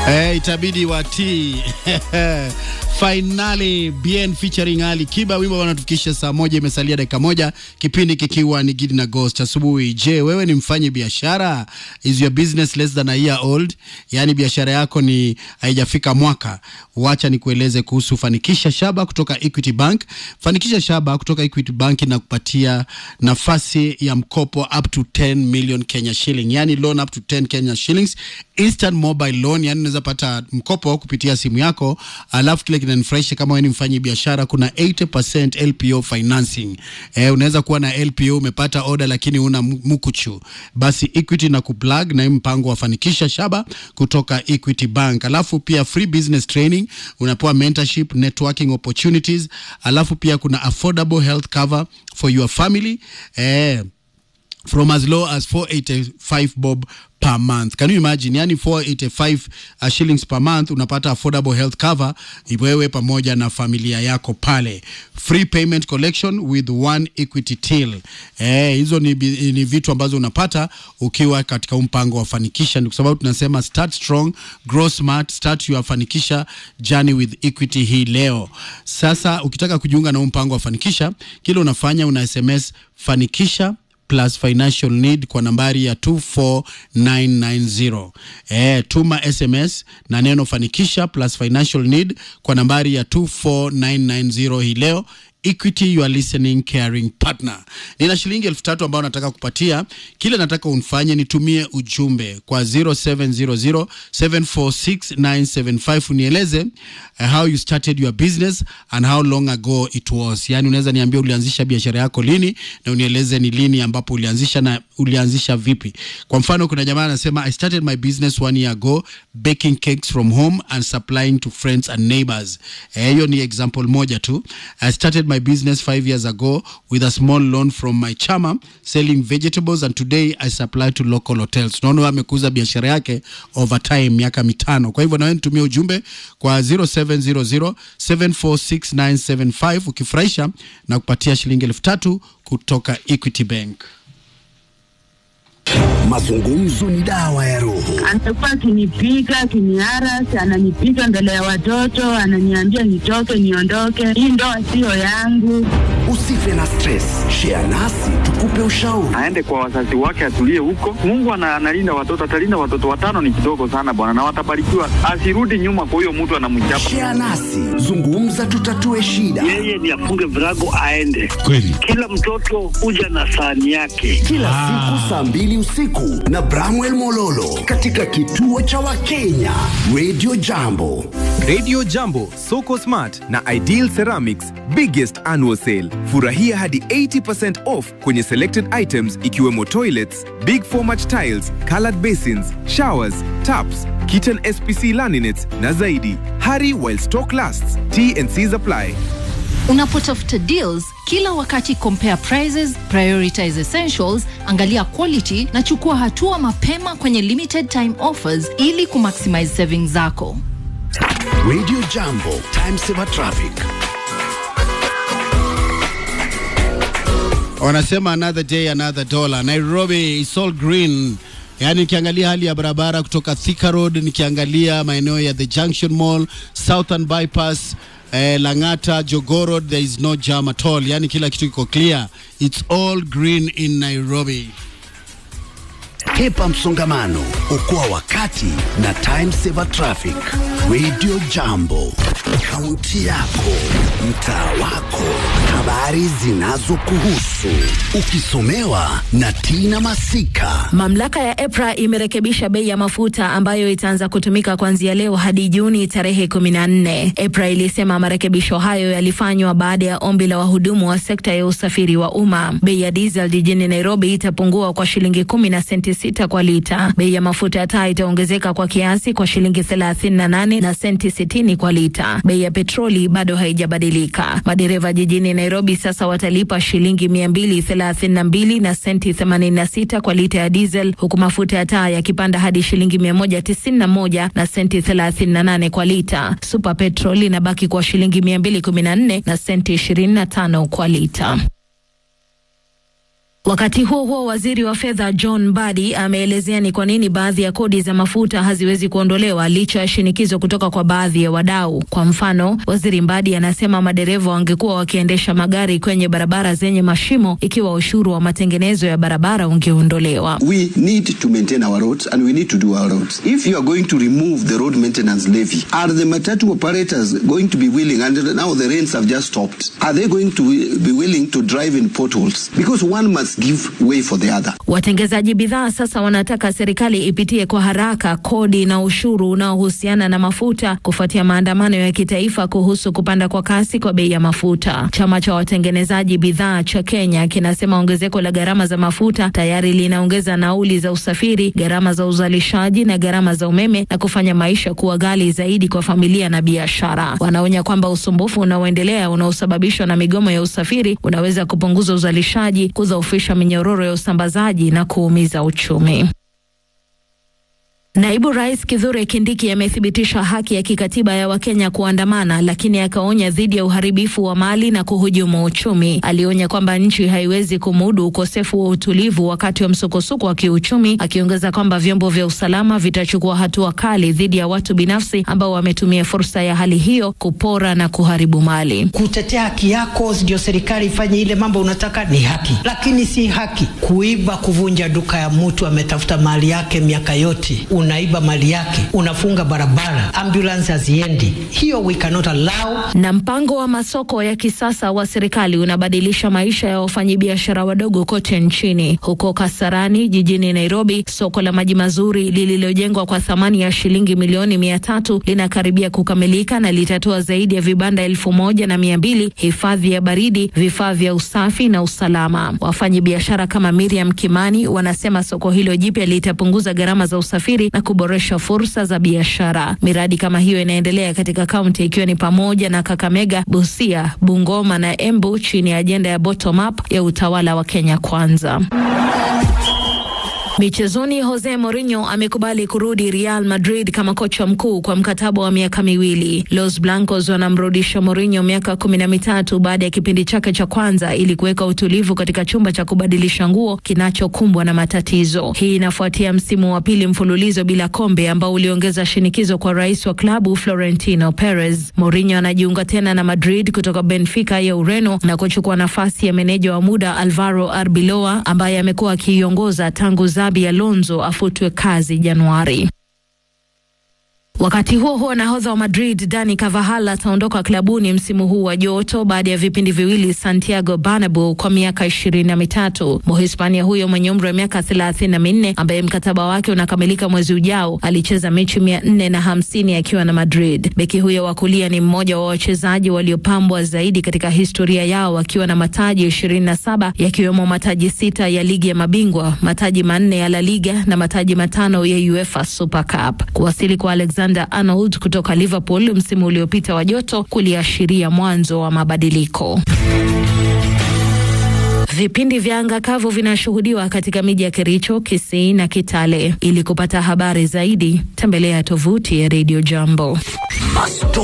Eh, itabidi watii Finally Bien featuring Ali Kiba, wimbo wanatufikisha saa moja, imesalia dakika moja, kipindi kikiwa ni Gidi na Ghost asubuhi. Je, wewe ni mfanyi biashara? Is your business less than a year old? Yaani biashara yako ni haijafika mwaka. Wacha nikueleze kuhusu Fanikisha Shaba kutoka Equity Bank. Fanikisha Shaba kutoka Equity Bank inakupatia nafasi ya mkopo up to 10 million Kenya shilling, yani loan up to 10 Kenya shillings, instant mobile loan, yani unaweza pata mkopo kupitia simu yako. Alafu kile kinanifurahisha kama wewe ni mfanyi biashara, kuna 80% LPO financing. Eh, unaweza kuwa na LPO umepata order lakini una mkuchu, basi Equity na kuplug na hii mpango wa Fanikisha Shaba kutoka Equity Bank. Alafu pia free business training, unapewa mentorship, networking opportunities. Alafu pia kuna affordable health cover for your family eh, from as low as 485 bob per month. Can you imagine? Yani 485 uh, shillings per month unapata affordable health cover wewe pamoja na familia yako pale. Free payment collection with one equity till. Eh, hizo ni, ni vitu ambazo unapata ukiwa katika mpango wa Fanikisha. Kwa sababu tunasema start strong, grow smart, start your Fanikisha journey with Equity hii leo. Sasa ukitaka kujiunga na mpango wa Fanikisha, kile unafanya una SMS Fanikisha plus financial need kwa nambari ya 24990. Eh, tuma SMS na neno fanikisha plus financial need kwa nambari ya 24990 hii leo. Equity, you are listening caring partner. Nina shilingi elfu tatu ambayo nataka kupatia. Kile nataka unifanye nitumie ujumbe kwa 0700746975 unieleze uh, how you started your business and how long ago it was. Yani unaweza niambia ulianzisha biashara yako lini na unieleze ni lini ambapo ulianzisha na ulianzisha vipi. Kwa mfano kuna jamaa anasema I started my business one year ago baking cakes from home and supplying to friends and neighbors. Hiyo eh, ni example moja tu. I started my business five years ago with a small loan from my chama selling vegetables and today I supply to local hotels. Naona amekuza biashara yake over time miaka mitano. Kwa hivyo nawe nitumie ujumbe kwa 0700746975 ukifurahisha na kupatia shilingi elfu tatu kutoka Equity Bank. Mazungumzo ni dawa ya roho. Amekuwa akinipiga akiniarasi, ananipiga mbele ya watoto, ananiambia nitoke, niondoke, hii ndoa siyo yangu. Usife na stress, share nasi tukupe ushauri. aende kwa wazazi wake, atulie huko. Mungu ana- analinda watoto, atalinda watoto. Watano ni kidogo sana bwana, na watabarikiwa. Asirudi nyuma kwa huyo mtu anamchapa. Share nasi, zungumza, tutatue shida. yeye ni afunge virago aende. Kweli. Kila mtoto huja na sahani yake. Kila siku saa mbili usiku na Bramwell Mololo katika kituo cha Wakenya Radio Jambo. Radio Jambo, Soko Smart na Ideal Ceramics biggest annual sale. Furahia hadi 80% off kwenye selected items ikiwemo toilets, big format tiles, colored basins, showers, taps, kitchen SPC laminates na zaidi. Hurry while stock lasts. T&Cs apply. Unapotafuta deals kila wakati, compare prices, prioritize essentials, angalia quality na chukua hatua mapema kwenye limited time offers ili kumaximize savings zako. Radio Jambo, time saver traffic. Wanasema another day another dollar. Nairobi is all green. Yaani nikiangalia hali ya barabara kutoka Thika Road, nikiangalia maeneo ya The Junction Mall, Southern Bypass, eh, Lang'ata, Jogoo Road, there is no jam at all. Yaani kila kitu kiko clear. It's all green in Nairobi. Hepa msongamano, okoa wakati na time saver traffic. Radio Jambo, kaunti yako, mtaa wako, habari zinazokuhusu, ukisomewa na Tina Masika. Mamlaka ya EPRA imerekebisha bei ya mafuta ambayo itaanza kutumika kuanzia leo hadi Juni tarehe 14. EPRA ilisema marekebisho hayo yalifanywa baada ya ombi la wahudumu wa sekta ya usafiri wa umma. Bei ya diesel jijini Nairobi itapungua kwa shilingi kumi na senti sita kwa lita. Bei ya mafuta ya taa itaongezeka kwa kiasi kwa shilingi 38 na senti 60 kwa lita. Bei ya petroli bado haijabadilika. Madereva jijini Nairobi sasa watalipa shilingi 232 na senti 86 kwa lita ya diesel huku mafuta ya taa yakipanda hadi shilingi 191 na senti 38 kwa lita. Super petrol inabaki kwa shilingi 214 na senti 25 kwa lita. Wakati huo huo, waziri wa fedha John Mbadi ameelezea ni kwa nini baadhi ya kodi za mafuta haziwezi kuondolewa licha ya shinikizo kutoka kwa baadhi ya wadau. Kwa mfano, waziri Mbadi anasema madereva wangekuwa wakiendesha magari kwenye barabara zenye mashimo ikiwa ushuru wa matengenezo ya barabara ungeondolewa. We need to maintain our roads and we need to do our roads. If you are going to remove the road maintenance levy, are the matatu operators going to be willing, and now the rains have just stopped, are they going to be willing to drive in potholes? Because one must give way for the other. Watengezaji bidhaa sasa wanataka serikali ipitie kwa haraka kodi na ushuru unaohusiana na mafuta kufuatia maandamano ya kitaifa kuhusu kupanda kwa kasi kwa bei ya mafuta. Chama cha watengenezaji bidhaa cha Kenya kinasema ongezeko la gharama za mafuta tayari linaongeza nauli za usafiri, gharama za uzalishaji na gharama za umeme na kufanya maisha kuwa ghali zaidi kwa familia na biashara. Wanaonya kwamba usumbufu unaoendelea unaosababishwa na migomo ya usafiri unaweza kupunguza uzalishaji, kudhoofisha minyororo ya usambazaji na kuumiza uchumi. Naibu Rais Kithure Kindiki amethibitisha haki ya kikatiba ya Wakenya kuandamana, lakini akaonya dhidi ya uharibifu wa mali na kuhujumu uchumi. Alionya kwamba nchi haiwezi kumudu ukosefu wa utulivu wakati wa msukosuko wa kiuchumi, akiongeza kwamba vyombo vya usalama vitachukua hatua kali dhidi ya watu binafsi ambao wametumia fursa ya hali hiyo kupora na kuharibu mali. Kutetea haki yako ndio serikali ifanye ile mambo unataka, ni haki, lakini si haki kuiba, kuvunja duka ya mtu ametafuta mali yake miaka yote unaiba mali yake, unafunga barabara, ambulance haziendi. Hiyo we cannot allow. Na mpango wa masoko ya kisasa wa serikali unabadilisha maisha ya wafanyabiashara wadogo kote nchini. Huko Kasarani jijini Nairobi, soko la maji mazuri lililojengwa kwa thamani ya shilingi milioni mia tatu linakaribia kukamilika na litatoa zaidi ya vibanda elfu moja na mia mbili, hifadhi ya baridi, vifaa vya usafi na usalama. Wafanyabiashara kama Miriam Kimani wanasema soko hilo jipya litapunguza gharama za usafiri na kuboresha fursa za biashara. Miradi kama hiyo inaendelea katika kaunti ikiwa ni pamoja na Kakamega, Busia, Bungoma na Embu chini ya ajenda ya bottom up ya utawala wa Kenya Kwanza. Michezoni, Jose Mourinho amekubali kurudi Real Madrid kama kocha mkuu kwa mkataba wa miaka miwili. Los Blancos wanamrudisha Mourinho miaka kumi na mitatu baada ya kipindi chake cha kwanza ili kuweka utulivu katika chumba cha kubadilisha nguo kinachokumbwa na matatizo. Hii inafuatia msimu wa pili mfululizo bila kombe ambao uliongeza shinikizo kwa rais wa klabu Florentino Perez. Mourinho anajiunga tena na Madrid kutoka Benfica ya Ureno na kuchukua nafasi ya meneja wa muda Alvaro Arbeloa ambaye amekuwa akiiongoza tangu Xabi Alonso afutwe kazi Januari. Wakati huo huo, nahodha wa Madrid Dani Carvajal ataondoka klabuni msimu huu wa joto baada ya vipindi viwili Santiago Bernabeu kwa miaka ishirini na mitatu. Mhispania huyo mwenye umri wa miaka thelathini na minne ambaye mkataba wake unakamilika mwezi ujao alicheza mechi mia nne na hamsini akiwa na Madrid. Beki huyo wa kulia ni mmoja wa wachezaji waliopambwa zaidi katika historia yao akiwa na mataji ishirini na saba yakiwemo mataji sita ya ligi ya mabingwa, mataji manne ya La Liga na mataji matano ya UEFA Super Cup. Kuwasili kwa Alexander Arnold kutoka Liverpool msimu uliopita wa joto kuliashiria mwanzo wa mabadiliko. Vipindi vya anga kavu vinashuhudiwa katika miji ya Kericho, Kisii na Kitale. Ili kupata habari zaidi, tembelea tovuti ya Radio Jambo.